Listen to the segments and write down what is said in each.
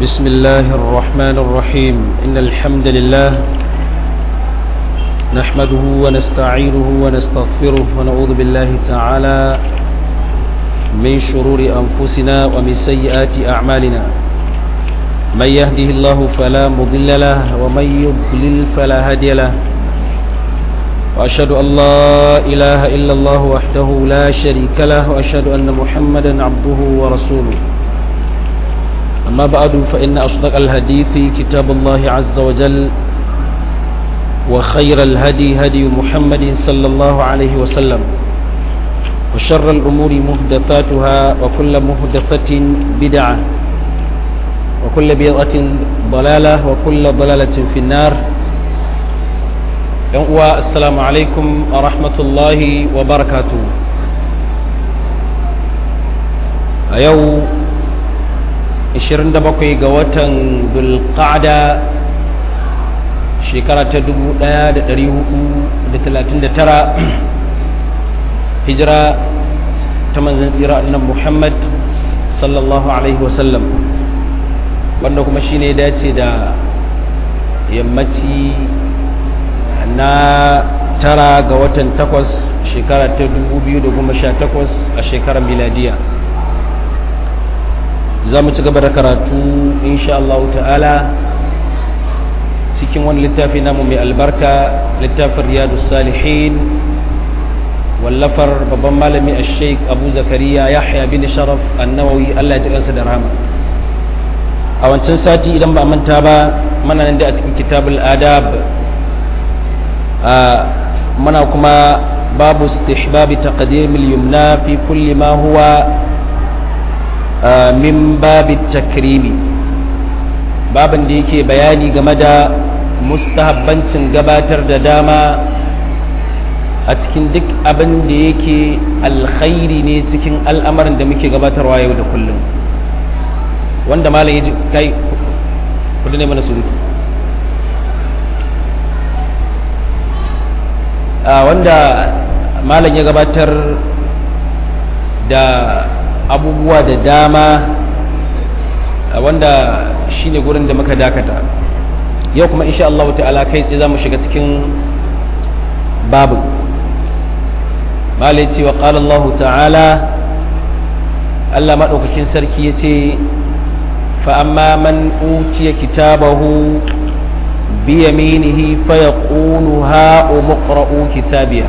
بسم الله الرحمن الرحيم إن الحمد لله نحمده ونستعينه ونستغفره ونعوذ بالله تعالى من شرور أنفسنا ومن سيئات أعمالنا من يهده الله فلا مضل له ومن يضلل فلا هادي له وأشهد أن لا إله إلا الله وحده لا شريك له وأشهد أن محمدا عبده ورسوله أما بعد فإن أصدق الحديث كتاب الله عز وجل وخير الهدي هدي محمد صلى الله عليه وسلم وشر الأمور مهدثاتها وكل مهدثة بدعة وكل بدعة ضلالة وكل ضلالة في النار السلام عليكم ورحمة الله وبركاته أيوه 27 ga watan dulqa'da shekara ta 1439 hijira ta manzan tsira annan muhammad sallallahu alaihi wasallam wanda kuma shine dace da yammaci na tara ga watan takwas shekara ta 2018 a shekarar miladiya za mu ci gaba da karatu insha Allah ta'ala cikin wani littafi namu mai albarka littafin riyadu salihin wallafar babban malami a sheik abu zakariya yahya bin sharaf annawawi Allah ya ji kansa da rahama a wancan sati idan ba manta ba mana nan da a cikin kitabul adab mana kuma babu istihbabi taqdimil yumna fi kulli ma huwa min babin takrimi babin da yake bayani game da mustahabbancin gabatar da dama a cikin duk abin da yake alkhairi ne cikin al'amarin da muke gabatarwa yau da kullum wanda malam yaji kai kudu ne mana surutu wanda malam ya gabatar da abubuwa da dama wanda shine gurin da muka dakata yau kuma insha Allah ta'ala kai tsaye zamu shiga cikin babu malai ce wa qala Allah ta'ala Allah madaukakin sarki yace fa amma man utiya kitabahu bi yaminihi fa yaqulu ha umqra'u kitabiya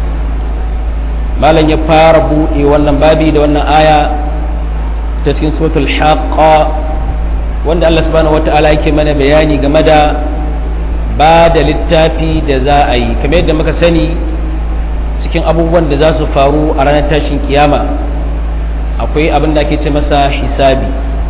malam ya fara buɗe wannan babi da wannan aya ta cikin suratul haqqa wanda Allah subhanahu wata'ala yake mana bayani game da ba da littafi da za a yi kamar yadda muka sani cikin abubuwan da za su faru a ranar tashin kiyama akwai abin da ake ce masa hisabi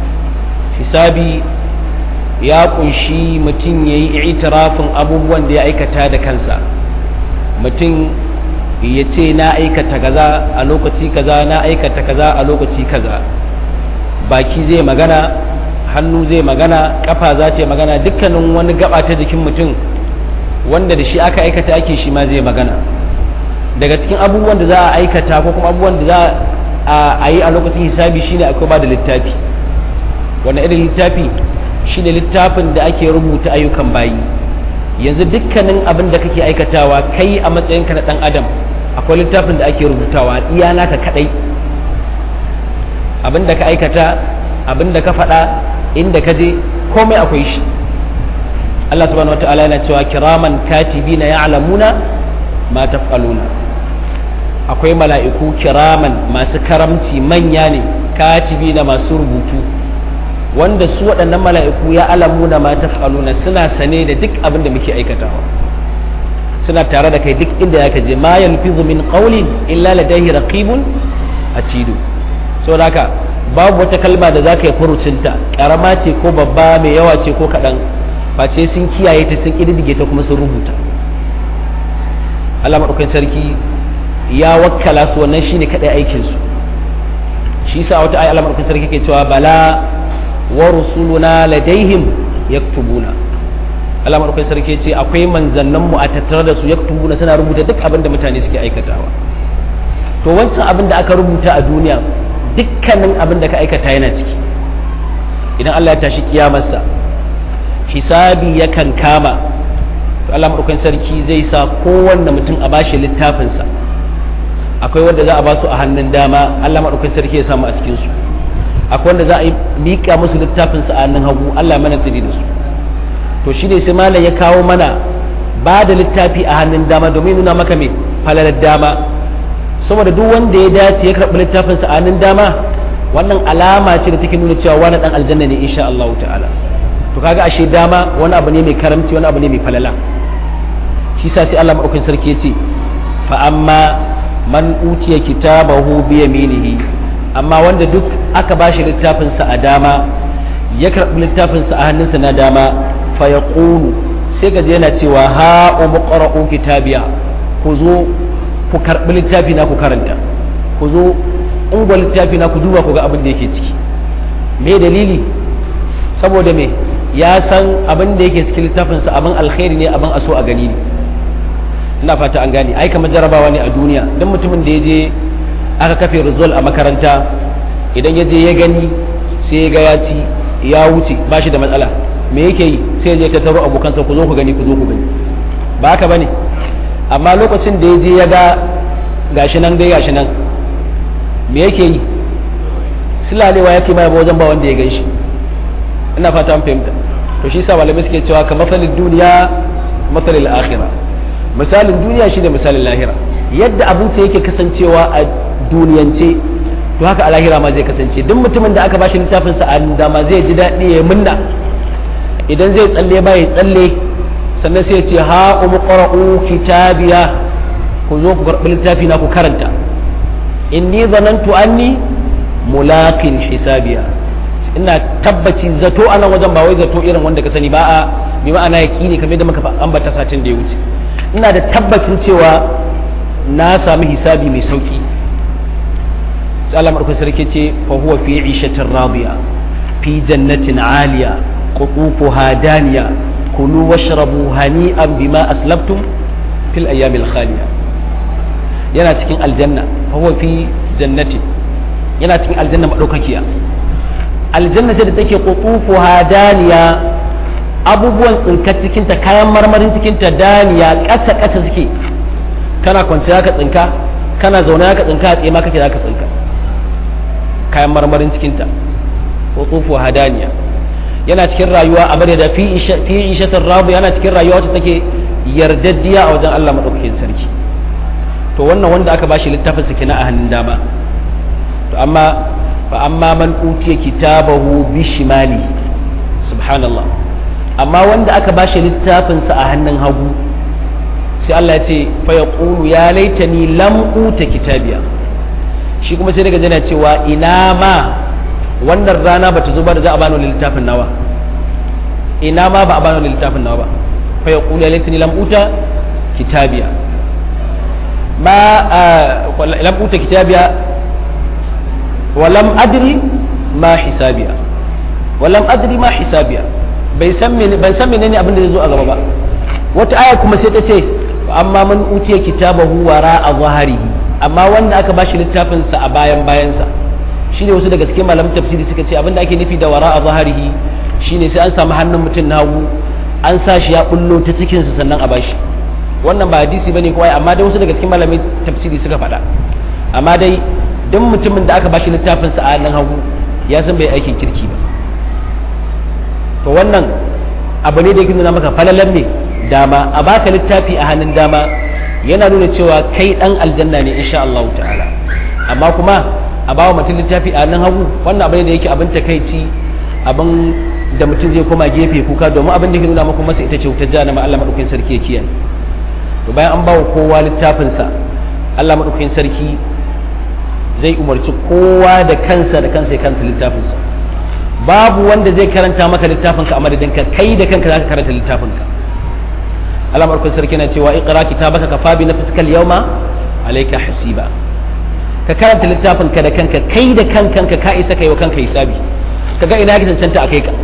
hisabi ya kunshi mutum ya yi itirafin abubuwan da ya aikata da kansa mutum ya ce na aikata kaza a lokaci kaza na aikata kaza a lokaci kaza baki zai magana hannu zai magana kafa za ta magana dukkanin wani gaba ta jikin mutum wanda da shi aka aikata ake shi ma zai magana daga cikin abubuwan da za a aikata ko kuma abubuwan da za a yi a lokacin hisabi shine akwai ba da littafi wannan irin littafi shine littafin da ake rubuta ayyukan bayi yanzu dukkanin abin da kake aikatawa kai a matsayinka na dan adam akwai littafin da ake rubutawa iya naka kadai abin da ka aikata abin da ka faɗa inda ka je komai akwai shi Allah subhanahu wataala yana cewa kiraman katibina ya'lamuna ma taf'aluna akwai mala'iku kiraman masu karamci manya ne katibina masu rubutu wanda su waɗannan mala'iku ya alamuna ma taf'aluna suna sane da duk abin da muke aikatawa suna tare da kai duk inda ya kaje ma yalfizu min qawlin illa ladayhi raqibun atidu saboda haka babu wata kalma da zaka yi furucinta karama ce ko babba mai yawa ce ko kaɗan face sun kiyaye ta sun ƙididdige ta kuma sun rubuta Allah maɗaukakin sarki ya wakkala su wannan shine kaɗai aikinsu shi sa wata ayi Allah maɗaukakin sarki ke cewa bala wa rusuluna ladaihim yaktubuna Allah madaukakin sarki ce akwai manzannin mu a tattare da su yaktubuna suna rubuta duk abin da mutane suke aikatawa to wancan abin da aka rubuta a duniya dukkanin abin da ka aikata yana ciki idan Allah ya tashi kiyamarsa hisabi yakan kama to Allah madaukakin sarki zai sa kowanne mutum a bashi littafinsa akwai wanda za a ba su a hannun dama Allah madaukakin sarki ya samu a cikin su akwai wanda za a miƙa musu littafinsa a hannun hagu Allah mana tsiri da su to shi ne sai malam ya kawo mana ba da littafi a hannun dama domin nuna maka mai falalar dama saboda duk wanda ya dace ya karɓi littafinsa a hannun dama wannan alama ce da take nuna cewa wani dan aljanna ne insha Allah ta'ala to kaga ashe dama wani abu ne mai karamci wani abu ne mai falala shi sa sai Allah madaukakin sarki ya ce fa amma man utiya kitabahu bi yaminihi amma wanda duk aka bashi littafinsa a dama ya karɓi littafinsa a hannunsa na dama fa yaqulu sai gaje yana cewa ha umqra'u kitabiya ku zo ku karɓi littafi na ku karanta ku zo ungwa littafi na ku duba ku ga abin da yake ciki me dalili saboda me ya san abin da yake cikin littafinsa abin alkhairi ne abin aso a gani ne ina fata an gane ai kamar jarabawa ne a duniya don mutumin da ya je aka kafe rizol a makaranta idan ya je ya gani sai ya ga ya ci ya wuce ba shi da matsala me yake yi sai ya je ta taro abokansa ku zo ku gani ku zo ku gani ba haka bane amma lokacin da ya je ya ga gashi nan dai gashi nan me yake yi silalewa yake mai ba wajen ba wanda ya gan shi ina fata an fahimta to shi sa malamai suke cewa ka masalin duniya masalin akhirah misalin duniya shine misalin lahira yadda abinci yake kasancewa a duniyance to haka a lahira ma zai kasance duk mutumin da aka bashi littafin sa a dama zai ji daɗi ya munna idan zai tsalle ba ya tsalle sannan sai ya ce ha umqra'u kitabiya ku zo ku karɓi littafi na ku karanta inni zanantu anni mulaqin hisabiya ina tabbaci zato a nan wajen ba wai zato irin wanda ka sani ba a bi ma'ana yaqini kamar da muka ambata satin da ya wuce ina da tabbacin cewa na sami hisabi mai sauki sai Allah madaukakin sarki ce fa huwa fi 'ishatin radiya fi jannatin 'aliya qutufuha daniya kulu washrabu hani'an bima aslabtum fil ayyamil khaliya yana cikin aljanna fa huwa fi jannati yana cikin aljanna madaukakiya aljanna ce da take qutufuha daniya abubuwan tsinka cikinta kayan marmarin cikinta daniya ƙasa ƙasa suke kana kwanciya ka tsinka kana zaune ka tsinka a tsaye ma kake ka tsinka kayan marmarin cikinta qutufuha daniya yana cikin rayuwa a bari da fi ishatin rabu yana cikin rayuwa wacce take yardaddiya a wajen Allah madaukakin sarki to wannan wanda aka bashi littafin sa kenan a hannun dama to amma fa amma man utiya kitabahu bi shimali subhanallah amma wanda aka bashi littafin sa a hannun hagu sai Allah ya ce fa yaqulu ya laitani lam uta kitabiya shi kuma sai daga jana cewa ina ma wannan rana bata zo ba da za a bani littafin nawa ina ma ba a bani littafin nawa ba fa yaqulu ya laitani lam uta kitabiya ما آه لم أوت كتابها ولم أدري ما حسابها ولم أدري ما حسابها bai san menene abin da zai zo a gaba ba wata aya kuma sai ta ce amma man utiya kitabahu wara a zaharihi amma wanda aka bashi littafin sa a bayan bayansa shine wasu daga cikin malamin tafsiri suka ce abin da ake nufi da wara a zaharihi shine sai an samu hannun mutum na hagu an sa shi ya bullo ta cikin sa sannan a bashi wannan ba hadisi bane kawai amma dai wasu daga cikin malamin tafsiri suka faɗa amma dai duk mutumin da aka bashi littafin sa a nan hagu ya san bai aikin kirki ba to wannan abu ne da yake nuna maka falalan ne dama a baka littafi a hannun dama yana nuna cewa kai dan aljanna ne insha Allah ta'ala amma kuma a bawa mutum littafi a hannun hagu wannan abu ne da yake abin takaici abin da mutum zai koma gefe kuka domin abin da ke nuna maka masa ita ce wutar jahannama Allah madaukakin sarki ya kiyaye to bayan an bawa kowa littafinsa Allah maɗaukakin sarki zai umarci kowa da kansa da kansa ya karanta littafinsa babu wanda zai karanta maka littafinka a madadinka kai da kanka za ka karanta littafinka Allah maɗaukakin sarki na cewa iqra kitabaka kafa bi nafsika al-yawma alayka hasiba ka karanta littafinka da kanka kai da kanka ka isa kai wa kanka hisabi kaga ina ka cancanta a kai ka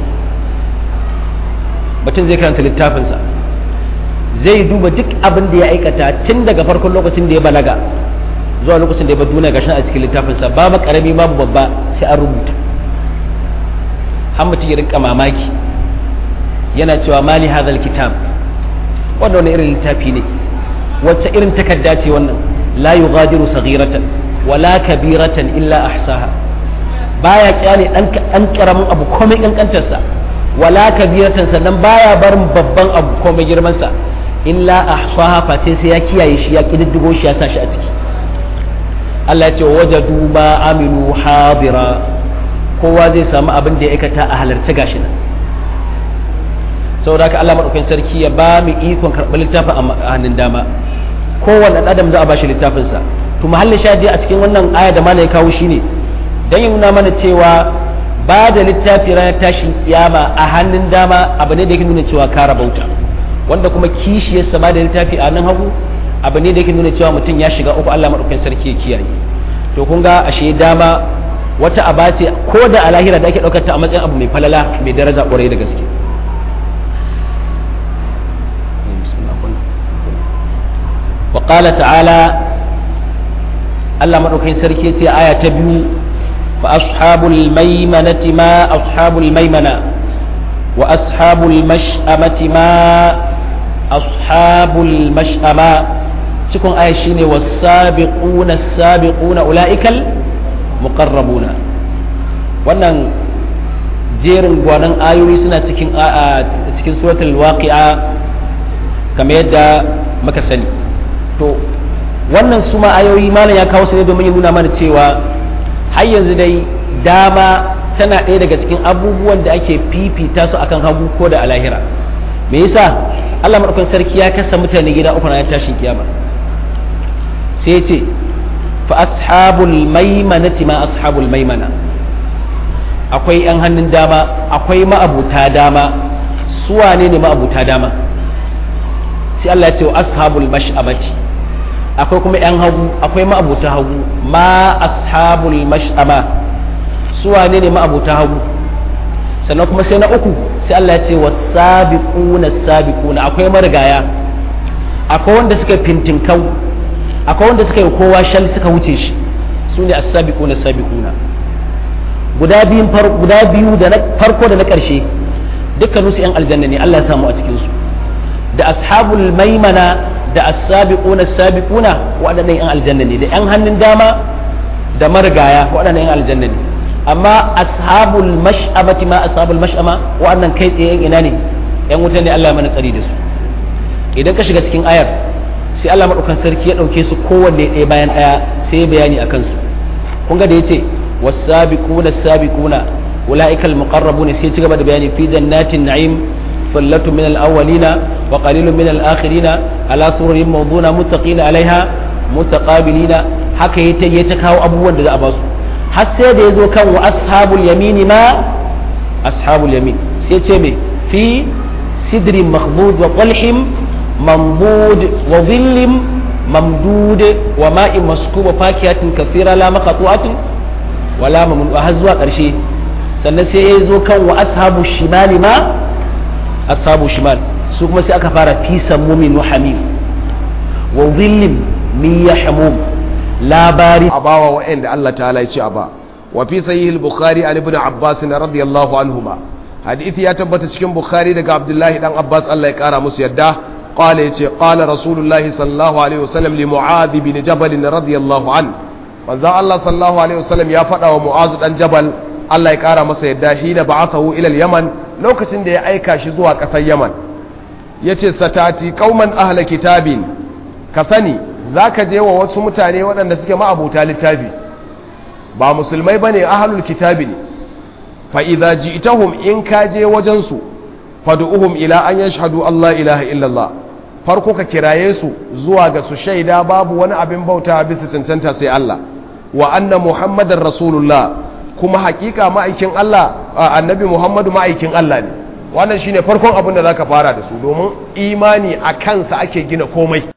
mutum zai karanta littafinsa zai duba duk abin da ya aikata tun daga farkon lokacin da ya balaga zuwa lokacin da ya bar duniya gashin a cikin littafinsa babu karami babu babba sai an rubuta har mutum ya rinka mamaki yana cewa mali hadal kitab wannan wani irin littafi ne wacce irin takarda ce wannan la yughadiru saghiratan wala kabiratan illa ahsaha baya kyale dan karamin abu komai kankantarsa wala kabiratan sannan baya barin babban abu komai girman sa illa ahsaha face sai ya kiyaye shi ya kididdigo shi ya sa shi a ciki Allah ya ce wajadu ma amilu hadira kowa zai samu abin da ya aikata a halarci gashi nan saboda haka Allah madaukakin sarki ya ba mu ikon karɓar littafin a hannun dama kowanne adam za a ba shi littafinsa to mahallin shahidi a cikin wannan aya da mana ya kawo shine dan ya nuna mana cewa ba da littafi ranar tashin kiyama a hannun dama abu ne da yake nuna cewa ka rabauta wanda kuma kishiyarsa ba da littafi a nan hagu abu ne da yake nuna cewa mutum ya shiga uku Allah madaukakin sarki ya kiyaye to kun ga ashe dama wata aba ce ko da a lahira da ake ɗaukar ta a matsayin abu mai falala mai daraja ƙwarai da gaske وقال تعالى الله مدوكين سركي يتي آية تبيو فأصحاب الميمنة ما أصحاب الميمنة وأصحاب المشأمة ما أصحاب المشأمة تكون آية شيني والسابقون السابقون أولئك المقربون wannan jerin gwanan ayoyi suna cikin cikin suratul waqi'a kamar yadda muka sani to wannan su ma ayoyi malam ya kawo su ne domin ya nuna mana cewa har yanzu dai dama tana ɗaya daga cikin abubuwan da ake fifita su akan hagu ko da alahira me yasa Allah madaukakin sarki ya kasa mutane gida uku na tashin kiyama sai ce fa ashabul maimanati ma ashabul maimana akwai yan hannun dama akwai ma'abuta dama su wane ne ma'abuta dama sai Allah ya ce wa ashabul mash'amati akwai kuma yan hagu akwai ma'abuta hagu ma ashabul mash'ama su wane ne ma'abuta hagu sannan kuma sai na uku sai Allah ya ce wasabiquna sabiquna akwai marigaya akwai wanda suka fintinkau akwai wanda suka yi kowa shal suka wuce shi su ne as-sabiquna sabiquna guda biyun guda biyu da na farko da na ƙarshe dukkaninsu yan aljanna ne Allah ya samu a cikin su da ashabul maimana da as-sabiquna as-sabiquna waɗannan yan aljanna ne da yan hannun dama da marigaya waɗannan yan aljanna ne amma ashabul mash'amati ma ashabul mash'ama waɗannan kai tsaye ina ne yan wuta ne Allah ya mana tsari da su idan ka shiga cikin ayar sai Allah madaukan sarki ya dauke su kowanne ɗaya bayan ɗaya sai ya bayani akan su kun ga da yace was-sabiquna as-sabiquna ulaika al-muqarrabun sai ya ci gaba da bayani fi jannatin na'im ثلة من الأولين وقليل من الآخرين على سرر موضونة متقين عليها متقابلين haka ya ta kawo abubuwan da za a ba su har sai da ya zo kan wa ashabul yamini ma ashabul yamin sai ce me fi sidrin mahmud wa qalhim mamdud wa dhillim mamdud wa ma'in maskub wa fakihatin kathira la maqtu'atin wa la mamnun har zuwa karshe sannan sai ya zo kan wa ashabu shimali ma ashabu shimal su kuma sai aka fara fi sammumin wa hamim wa dhillim min yahmum labari a bawa wa'anda Allah ta'ala ya ce a ba wa fi sahih al-bukhari an ibn abbas radiyallahu anhuma hadisi ya tabbata cikin bukhari daga abdullahi dan abbas Allah ya kara musu yadda qala yace qala rasulullahi sallallahu alaihi wasallam li mu'adh bin jabal radiyallahu an manzo Allah sallallahu alaihi wasallam ya faɗa wa mu'adh dan jabal Allah ya kara masa yadda hina ba'athahu ila al-yaman lokacin da ya aika shi zuwa ƙasar yaman yace satati qauman ahla kitabin ka sani za ka je wa wasu mutane waɗanda suke ma'abuta littafi ba musulmai ba ne ahalul kitabi ne fa'iza ji itahum in ka je wajensu fadu'uhum ila an yashhadu Allah ilaha illallah farko ka kiraye su zuwa ga su shaida babu wani abin bauta bisa cancanta sai Allah wa anna muhammadar rasulullah kuma hakika ma'aikin Allah annabi muhammadu ma'aikin Allah ne wannan shine farkon abin da zaka fara da su domin imani a kansa ake gina komai